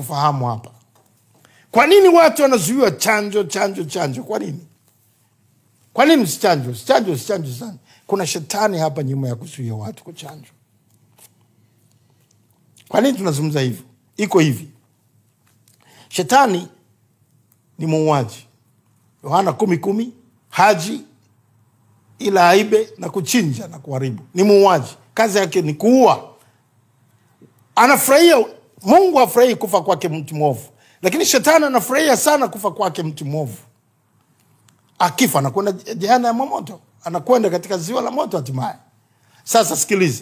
kufahamu hapa kwa nini watu wanazuiwa chanjo chanjo chanjo kwa nini kwa nini msichanjwe sichanjwe sichanjwe sana kuna shetani hapa nyuma ya kuzuia watu kuchanjwa kwa nini tunazungumza hivyo iko hivi shetani ni muuaji yohana kumi kumi haji ila aibe na kuchinja na kuharibu ni muuaji kazi yake ni kuua anafurahia mungu afurahii kufa kwake mtu mwovu lakini shetani anafurahia sana kufa kwake mtu mwovu akifa anakwenda jehana ya moto anakwenda katika ziwa la moto hatimaye sasa sikiliza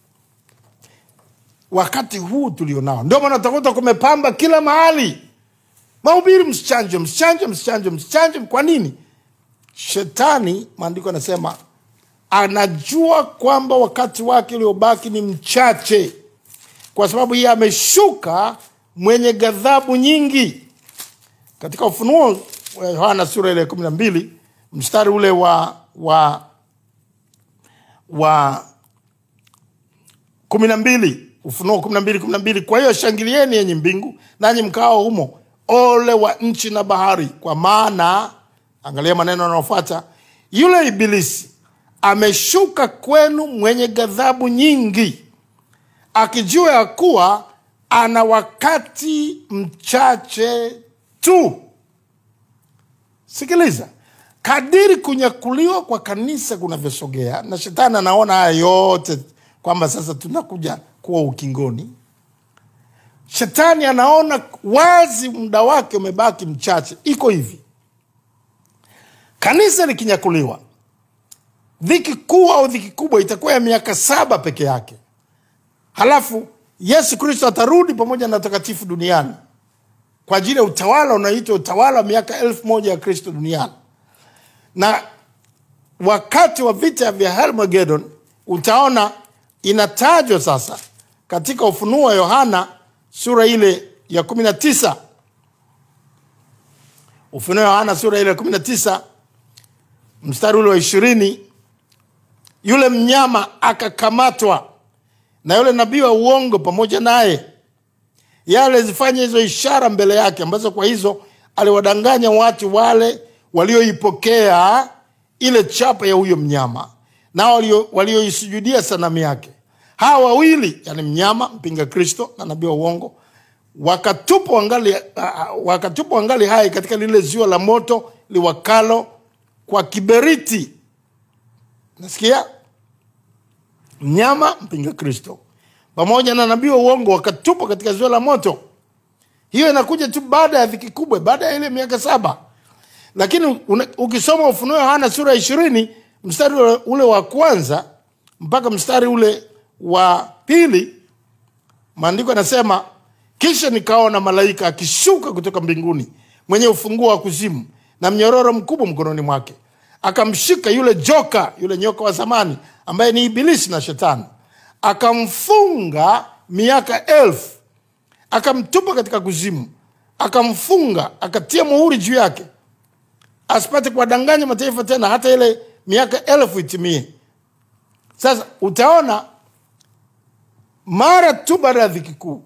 wakati huu tulionao ndio maana utakuta kumepamba kila mahali mahubiri msichanjwe msichanjwe msichanjwe msichanjwe kwa nini shetani maandiko anasema anajua kwamba wakati wake uliobaki ni mchache kwa sababu yeye ameshuka mwenye ghadhabu nyingi katika ufunuo wa yohana sura ile kumi na mbili mstari ule wa wa wa kumi na mbili ufunuo kumi na mbili kumi na mbili kwa hiyo shangilieni yenye mbingu nanyi mkao humo ole wa nchi na bahari kwa maana angalia maneno yanayofuata yule ibilisi ameshuka kwenu mwenye ghadhabu nyingi akijua ya kuwa ana wakati mchache tu sikiliza kadiri kunyakuliwa kwa kanisa kunavyosogea na shetani anaona haya yote kwamba sasa tunakuja kuwa ukingoni shetani anaona wazi muda wake umebaki mchache iko hivi kanisa likinyakuliwa dhiki kuu au dhiki kubwa itakuwa ya miaka saba peke yake halafu yesu kristo atarudi pamoja na watakatifu duniani kwa ajili ya utawala unaoitwa utawala wa miaka elfu moja ya kristo duniani na wakati wa vita vya Helmagedon utaona inatajwa sasa katika ufunuo wa yohana sura ile ya kumi na tisa ufunuo wa yohana sura ile ya kumi na tisa mstari ule wa ishirini yule mnyama akakamatwa na yule nabii wa uongo pamoja naye yeye alizifanya hizo ishara mbele yake ambazo kwa hizo aliwadanganya watu wale walioipokea ile chapa ya huyo mnyama na walio- walioisujudia sanamu yake hawa wawili yani mnyama mpinga kristo na nabii wa uongo wakatupwa wangali, uh, wakatupwa wangali hai katika lile ziwa la moto liwakalo kwa kiberiti nasikia mnyama mpinga kristo pamoja na nabii wa uongo wakatupwa katika ziwa la moto hiyo inakuja tu baada ya dhiki kubwa baada ya ile miaka saba lakini una, ukisoma ufunuo yohana sura ya ishirini mstari ule, ule wa kwanza mpaka mstari ule wa pili maandiko yanasema kisha nikaona malaika akishuka kutoka mbinguni mwenye ufunguo wa kuzimu na mnyororo mkubwa mkononi mwake akamshika yule joka yule nyoka wa zamani ambaye ni ibilisi na shetani akamfunga miaka elfu akamtupa katika kuzimu akamfunga akatia muhuri juu yake asipate kuwadanganya mataifa tena hata ile miaka elfu itimie sasa utaona mara tu baada ya dhiki kuu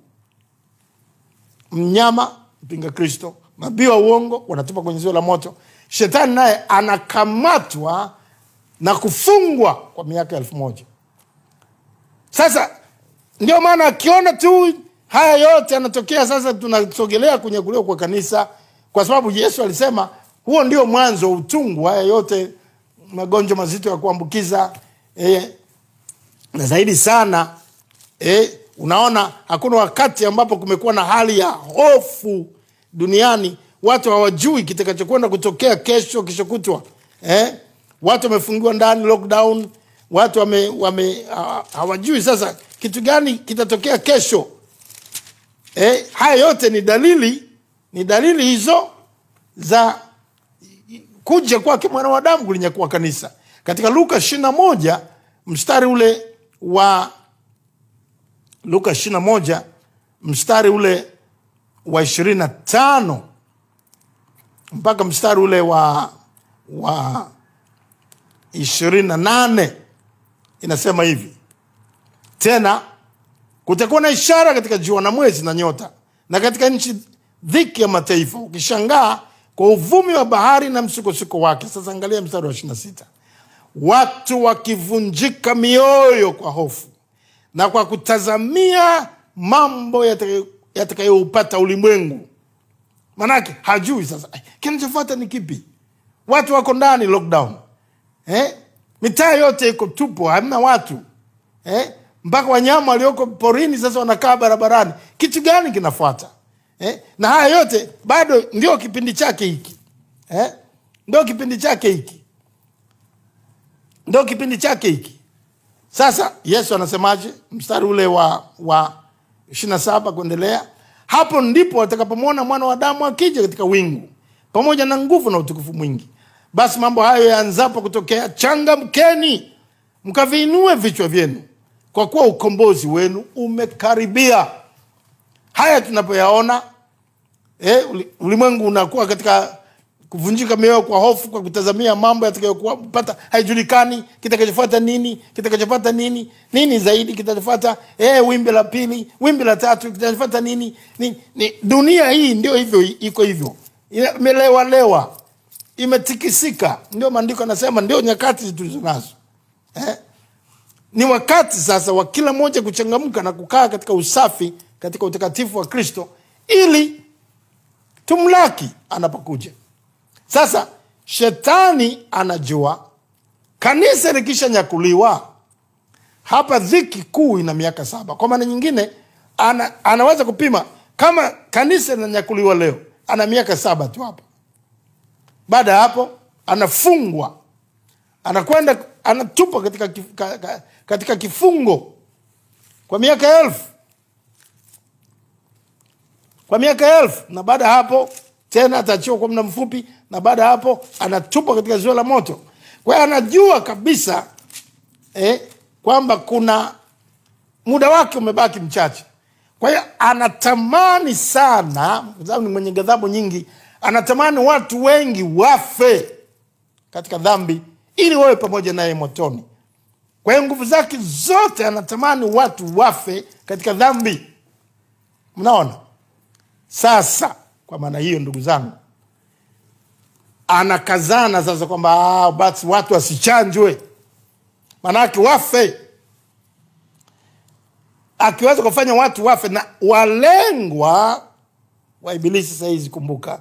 mnyama mpinga kristo nabii wa uongo wanatupa kwenye ziwa la moto shetani naye anakamatwa na kufungwa kwa miaka elfu moja sasa ndio maana akiona tu haya yote yanatokea sasa tunasogelea kunyakuliwa kwa kanisa kwa sababu yesu alisema huo ndio mwanzo wa utungu haya yote magonjwa mazito ya kuambukiza eh, na zaidi sana eh, unaona hakuna wakati ambapo kumekuwa na hali ya hofu duniani watu hawajui kitakachokwenda kutokea kesho kesho kutwa eh? watu wamefungiwa ndani lockdown watu wame, wame ha- hawajui sasa kitu gani kitatokea kesho eh? haya yote ni dalili ni dalili hizo za kuja kwake mwana wa damu kulinyakua kanisa katika luka ishiri na moja mstari ule wa luka ishiri na moja mstari ule wa ishirini na tano mpaka mstari ule wa wa ishirini na nane inasema hivi tena kutakuwa na ishara katika jua na mwezi na nyota na katika nchi dhiki ya mataifa, ukishangaa kwa uvumi wa bahari na msukosuko wake. Sasa angalia mstari wa ishirini na sita watu wakivunjika mioyo kwa hofu na kwa kutazamia mambo yatakayo- yatakayoupata ulimwengu. Manake hajui sasa "Ai, kinachofuata ni kipi. Watu wako ndani lockdown, eh? mitaa yote iko tupo, hamna watu eh? mpaka wanyama walioko porini sasa wanakaa barabarani. Kitu gani kinafuata eh? na haya yote bado ndio kipindi chake hiki eh? ndio kipindi chake hiki ndio kipindi chake hiki. Sasa Yesu anasemaje? Mstari ule wa wa ishirini na saba kuendelea, hapo ndipo watakapomwona mwana wa Adamu akija katika wingu pamoja na nguvu na utukufu mwingi. Basi mambo hayo yaanzapo kutokea, changamkeni mkaviinue vichwa vyenu, kwa kuwa ukombozi wenu umekaribia. Haya tunapoyaona eh, uli- ulimwengu unakuwa katika kuvunjika mioyo kwa hofu, kwa kutazamia mambo yatakayopata haijulikani, kitakachofuata nini, kitakachofuata nini, nini zaidi kitakachofuata, eh, wimbi la pili, wimbi la tatu, kitakachofuata nini, ni, ni, dunia hii ndio hivyo, iko hivyo, imelewalewa, imetikisika. Ndio maandiko anasema ndio nyakati tulizo nazo eh? ni wakati sasa wa kila mmoja kuchangamka na kukaa katika usafi katika utakatifu wa Kristo ili tumlaki anapokuja. Sasa shetani anajua kanisa likishanyakuliwa hapa, dhiki kuu ina miaka saba. Kwa maana nyingine, ana, anaweza kupima kama kanisa linanyakuliwa leo, ana miaka saba tu hapa. Baada ya hapo anafungwa, anakwenda anatupwa katika, kif- ka- ka- katika kifungo kwa miaka elfu kwa miaka elfu na baada ya hapo tena ataachiwa kwa muda mfupi, na baada ya hapo anatupwa katika ziwa la moto. Kwa hiyo anajua kabisa eh, kwamba kuna muda wake umebaki mchache. Kwa hiyo anatamani sana, kwa sababu ni mwenye ghadhabu nyingi, anatamani watu wengi wafe katika dhambi ili wawe pamoja naye motoni. Kwa hiyo nguvu zake zote anatamani watu wafe katika dhambi. Mnaona? Sasa kwa maana hiyo, ndugu zangu, anakazana sasa kwamba ah, basi watu wasichanjwe, maanake wafe. Akiweza kufanya watu wafe, na walengwa wa Ibilisi sahizi, kumbuka,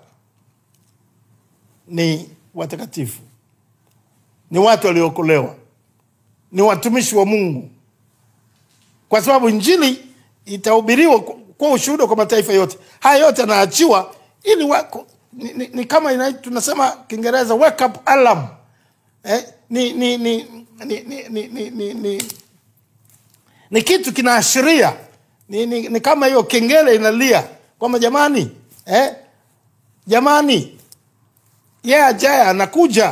ni watakatifu, ni watu waliookolewa, ni watumishi wa Mungu, kwa sababu injili itahubiriwa kwa- kwa ushuhuda kwa mataifa yote. Haya yote yanaachiwa ili wako, ni, ni, ni kama ina, tunasema Kiingereza wake up alarm eh, ni, ni, ni, ni, ni, ni, ni, ni, ni, ni kitu kinaashiria ni, ni, ni kama hiyo kengele inalia kwamba jamani eh, jamani yeye yeah, ajaye anakuja.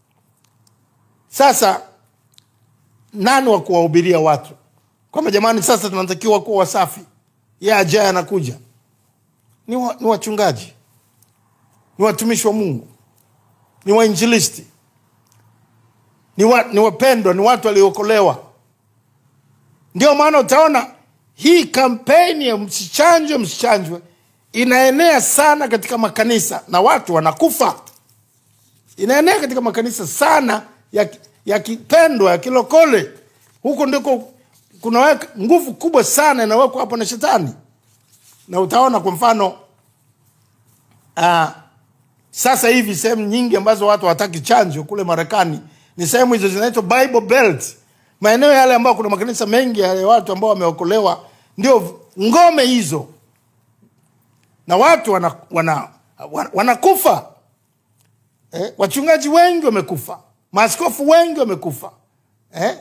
Sasa nani wa kuwahubiria watu kwamba jamani, sasa tunatakiwa kuwa wasafi, yeye ajaye anakuja? Ni, wa, ni wachungaji, ni watumishi wa Mungu, ni wainjilisti, ni, wa, ni wapendwa, ni watu waliookolewa. Ndio maana utaona hii kampeni ya msichanjwe, msichanjwe inaenea sana katika makanisa na watu wanakufa. Inaenea katika makanisa sana ya, ya kipendwa ya kilokole. Huko ndiko kuna nguvu kubwa sana inawekwa hapo na shetani, na utaona kwa mfano uh, sasa hivi sehemu nyingi ambazo watu hawataki chanjo kule Marekani ni sehemu hizo zinaitwa Bible Belt, maeneo yale ambayo kuna makanisa mengi ya watu ambao wameokolewa, ndio ngome hizo, na watu wanakufa wana, wana, wana eh, wachungaji wengi wamekufa, maaskofu wengi wamekufa eh?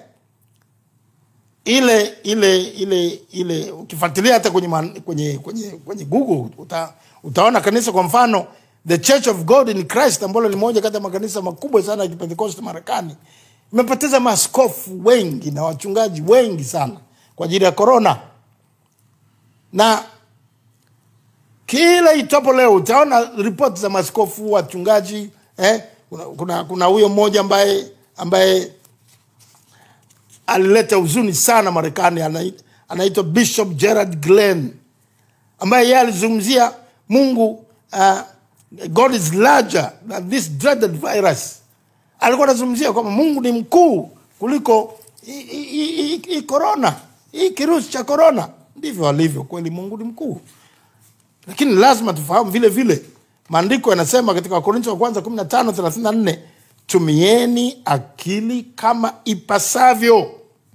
ile ile ile ile ukifuatilia hata kwenye, man, kwenye, kwenye, kwenye Google uta, utaona kanisa kwa mfano The Church of God in Christ ambalo ni moja kati ya makanisa makubwa sana ya Kipentekoste Marekani imepoteza maaskofu wengi na wachungaji wengi sana kwa ajili ya korona, na kila itopo leo utaona ripoti za maaskofu wachungaji eh, kuna kuna huyo mmoja ambaye ambaye alileta huzuni sana Marekani, anaitwa Bishop Gerard Glenn ambaye yeye alizungumzia mungu uh, god is larger than this dreaded virus alikuwa anazungumzia kwamba mungu ni mkuu kuliko hii- hii hii- hii korona hii kirusi cha korona ndivyo alivyo kweli mungu ni mkuu lakini lazima tufahamu vile vile maandiko yanasema katika wakorintho wa kwanza 15 34 tumieni akili kama ipasavyo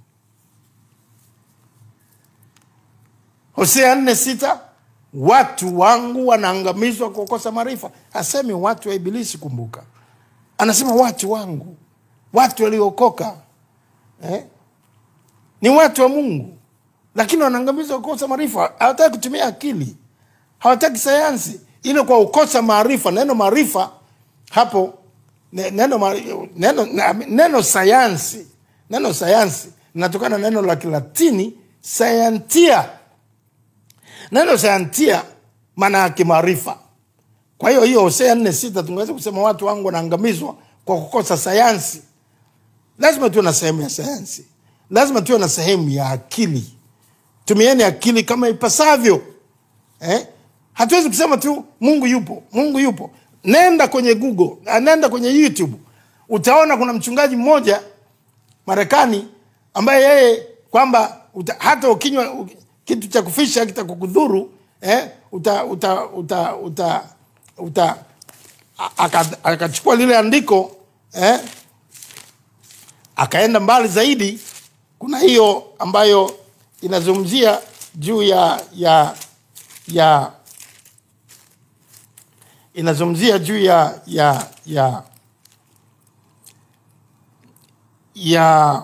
hosea nne sita watu wangu wanaangamizwa kwa kukosa maarifa asemi watu wa ibilisi kumbuka anasema watu wangu watu waliookoka eh? ni watu wa mungu lakini wanaangamizwa kwa kukosa maarifa hawataki kutumia akili hawataki sayansi ile kwa ukosa maarifa neno maarifa hapo ne- neno, ma- neno, na- neno sayansi neno sayansi linatokana na neno la kilatini sayantia neno sayantia maana yake maarifa kwa hiyo hiyo hosea nne sita tungeweza kusema watu wangu wanaangamizwa kwa kukosa sayansi lazima tuwe na sehemu ya sayansi lazima tuwe na sehemu ya akili tumieni akili kama ipasavyo eh? hatuwezi kusema tu mungu yupo mungu yupo nenda kwenye google ah, nenda kwenye youtube utaona kuna mchungaji mmoja marekani ambaye yeye kwamba uta, hata ukinywa u- kitu cha kufisha kitakukudhuru eh, uta, uta, uta, uta, uta a- aka- akachukua lile andiko eh, akaenda mbali zaidi kuna hiyo ambayo inazungumzia juu ya ya ya inazungumzia juu ya ya ya ya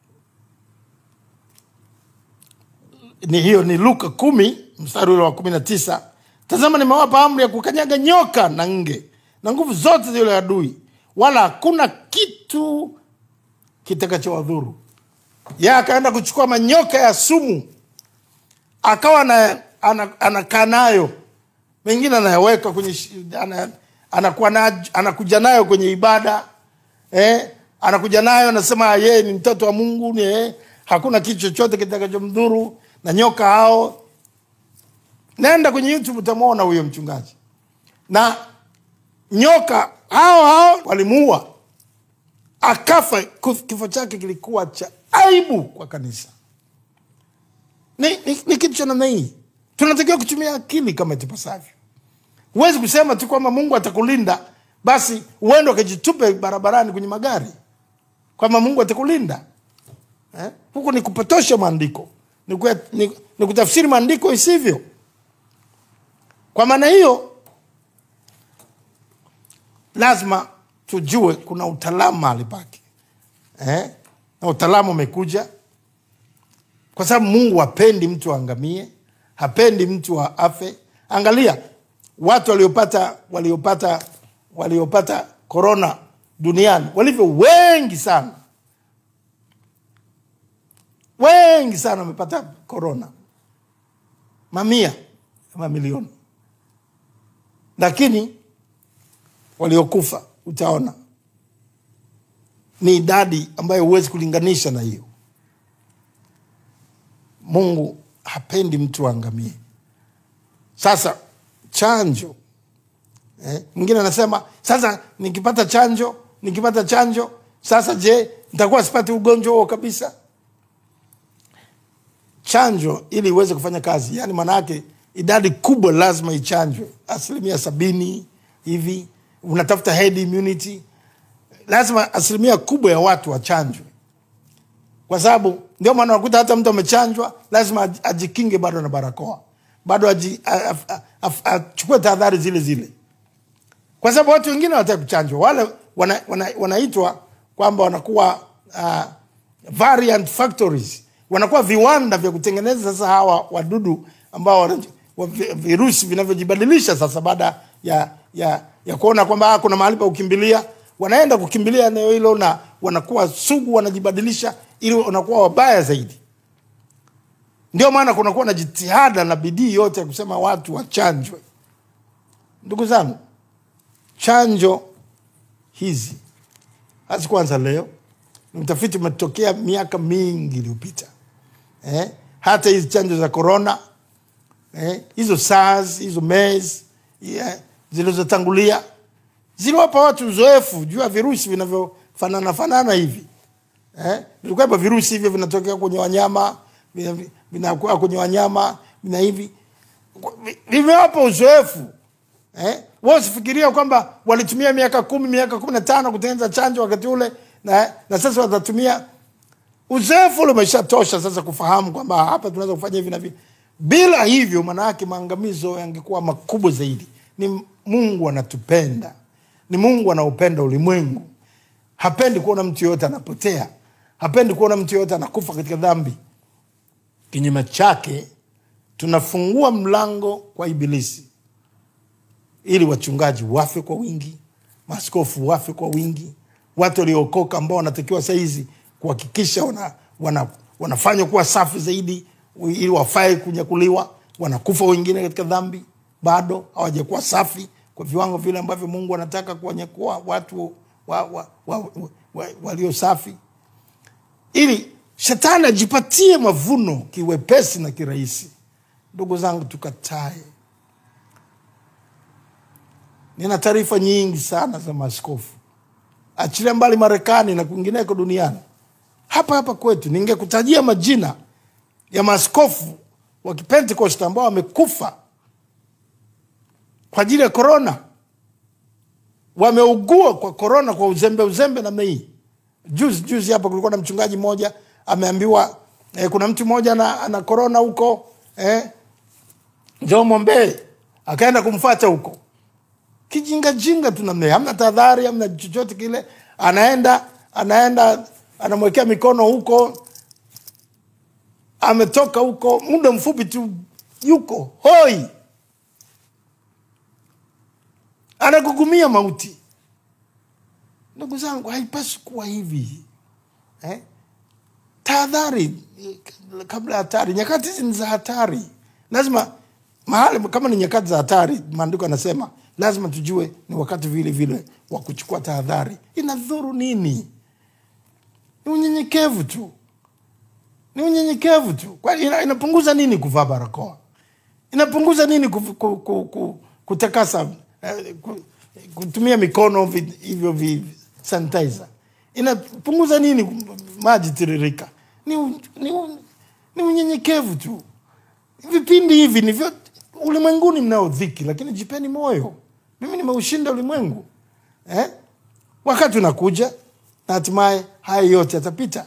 ni hiyo ni luka kumi mstari ule wa kumi na tisa tazama nimewapa amri ya kukanyaga nyoka na nge na nguvu zote za yule adui wala hakuna kitu kitakachowadhuru ye akaenda kuchukua manyoka ya sumu akawa ana- ana- anakaa nayo mengine anayaweka kwenye shi- ana, anakuwa na, anakuja nayo kwenye ibada eh, anakuja nayo anasema yeye ni mtoto wa mungu ni, eh, hakuna kitu chochote kitakachomdhuru na nyoka hao nenda kwenye youtube utamwona huyo mchungaji na nyoka hao hao walimuua akafa Kuf- kifo chake kilikuwa cha aibu kwa kanisa ni, ni, ni kitu cha namna hii tunatakiwa kutumia akili kama itipasavyo huwezi kusema tu kwamba mungu atakulinda basi uende ukajitupe barabarani kwenye magari kwamba mungu atakulinda eh? huku ni kupotosha maandiko ni, kue- ni, ni kutafsiri maandiko isivyo kwa maana hiyo lazima tujue kuna utaalamu mahali pake eh? na utaalamu umekuja kwa sababu mungu hapendi mtu aangamie hapendi mtu a- afe angalia watu waliopata waliopata waliopata korona duniani walivyo wengi sana wengi sana wamepata korona mamia ya mamilioni lakini waliokufa utaona ni idadi ambayo huwezi kulinganisha na hiyo mungu hapendi mtu aangamie sasa chanjo eh, mwingine anasema sasa nikipata chanjo nikipata chanjo sasa je nitakuwa sipati ugonjwa huo kabisa chanjo ili iweze kufanya kazi yani maanaake idadi kubwa lazima ichanjwe asilimia sabini hivi unatafuta head immunity lazima asilimia kubwa ya watu wachanjwe kwa sababu ndio maana unakuta hata mtu amechanjwa lazima aj- ajikinge bado na barakoa bado aji- a- a- a- achukue tahadhari zile zile kwa sababu watu wengine wanataka kuchanjwa wale wana, wana, wanaitwa kwamba wanakuwa uh, variant factories wanakuwa viwanda vya kutengeneza sasa hawa wadudu ambao wana- wa- vi- virusi vinavyojibadilisha sasa baada ya ya ya kuona kwamba ah, kuna mahali pa kukimbilia wanaenda kukimbilia eneo hilo na wanakuwa sugu wanajibadilisha ili wanakuwa wabaya zaidi ndio maana kunakuwa na jitihada na bidii yote ya kusema watu wachanjwe ndugu zangu chanjo hizi hazikuanza leo ni utafiti umetokea miaka mingi iliyopita eh? hata hizi chanjo za korona eh, hizo SARS hizo MERS yeah, zilizotangulia ziliwapa watu uzoefu juu ya virusi vinavyofanana fanana hivi eh, vilikuwepo virusi hivyo vinatokea kwenye wanyama vina- vinakuwa kwenye wanyama vina hivi vimewapa uzoefu eh? Wewe usifikiria kwamba walitumia miaka kumi miaka kumi na tano kutengeneza chanjo wakati ule na, na sasa watatumia uzoefu ule umeshatosha sasa kufahamu kwamba hapa tunaweza kufanya hivi na hivi. Bila hivyo, maana yake maangamizo yangekuwa makubwa zaidi. Ni Mungu anatupenda, ni Mungu anaupenda ulimwengu, hapendi kuona mtu yoyote anapotea, hapendi kuona mtu yoyote anakufa katika dhambi. Kinyume chake, tunafungua mlango kwa Ibilisi ili wachungaji wafe kwa wingi, maaskofu wafe kwa wingi, watu waliookoka ambao wanatakiwa sahizi kuhakikisha wana, wana, wanafanywa kuwa safi zaidi ili wafae kunyakuliwa, wanakufa wengine katika dhambi, bado hawajakuwa safi kwa viwango vile ambavyo Mungu anataka kuwanyakua watu wa, wa, wa, wa, wa, walio safi, ili shetani ajipatie mavuno kiwepesi na kirahisi. Ndugu zangu, tukatae Nina taarifa nyingi sana za maaskofu, achilia mbali Marekani na kwingineko duniani. Hapa hapa kwetu ningekutajia majina ya maaskofu wa Kipentekoste ambao wamekufa kwa ajili ya korona, wameugua kwa korona kwa uzembe uzembe namna hii. Juzi juzi hapa kulikuwa na mchungaji mmoja ameambiwa eh, kuna mtu mmoja ana, ana korona huko eh, njoo mwombee, akaenda kumfata huko kijingajinga tu namna hiyo, hamna tahadhari, hamna chochote kile. Anaenda anaenda anamwekea mikono huko, ametoka huko muda mfupi tu yuko hoi, anagugumia mauti. Ndugu zangu, haipaswi kuwa hivi eh? Tahadhari kabla ya hatari. Nyakati hizi ni za hatari, lazima mahali kama ni nyakati za hatari, maandiko yanasema lazima tujue ni wakati vile vile wa kuchukua tahadhari. Inadhuru nini? Ni unyenyekevu tu, ni unyenyekevu tu. Kwa ina, inapunguza nini kuvaa barakoa? Inapunguza nini kuf, ku, ku, ku, kutakasa eh, ku, kutumia mikono vi- hivyo vi sanitizer? Inapunguza nini maji tiririka? Ni, u- ni, u- ni unyenyekevu tu. Vipindi hivi ni vyote ulimwenguni mnao dhiki, lakini jipeni moyo, mimi nimeushinda ulimwengu eh? Wakati unakuja na hatimaye haya yote yatapita,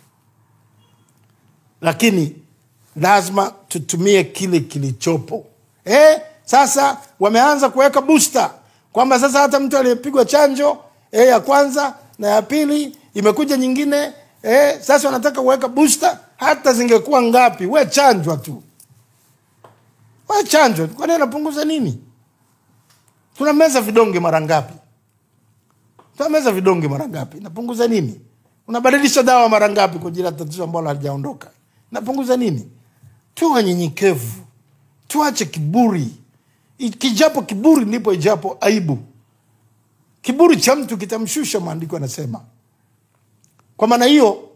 lakini lazima tutumie kile kilichopo eh? Sasa wameanza kuweka booster kwamba sasa hata mtu aliyepigwa chanjo eh, ya kwanza na ya pili imekuja nyingine eh, sasa wanataka kuweka booster. Hata zingekuwa ngapi, we chanjwa tu we chanjo, kwani anapunguza nini? Tunameza vidonge mara ngapi? Tunameza vidonge mara ngapi? Napunguza nini? Unabadilisha dawa mara ngapi kwa ajili ya tatizo ambalo halijaondoka? Napunguza nini? Tuwe wanyenyekevu, tuache kiburi. I- Kijapo kiburi ndipo ijapo aibu. Kiburi cha mtu kitamshusha, maandiko yanasema. Kwa maana hiyo